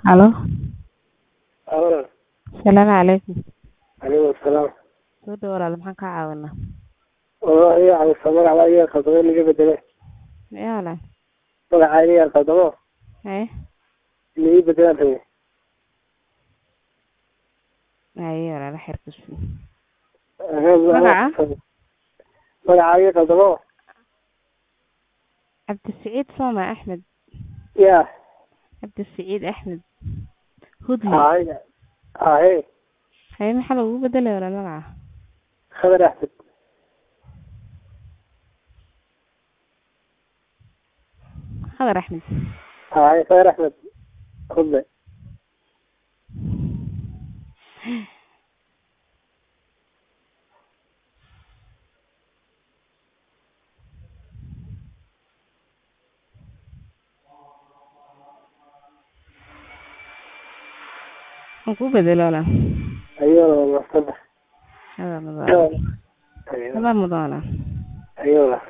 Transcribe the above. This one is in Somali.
Halo. Halo. Salaamu calaykum. Calaykum salaam. Soo dhawaad walaal maxaan kaa caawinaa? Walaal iga caawiso magaca iga khaldamo laga bedele. Yaa walaal. Magaca iga khaldamo Haye. laga bedelaan rabay. Haye walaal xeer ku sii. Magaca? Magaca iga khaldamo. Cabdisiciid Sooma Axmed. Ya. Cabdisiciid Axmed. Hudli. Haye. Haye. Haye maxaa lagu bedelay walaal magaca? Khadar Axmed. Khadar Axmed. Haye Khadar Axmed. Khudle. Waan ku bedelay walaal. Ayuu masada. Hada mudan. Ayuu. Hada mudan walaal. Ayuu.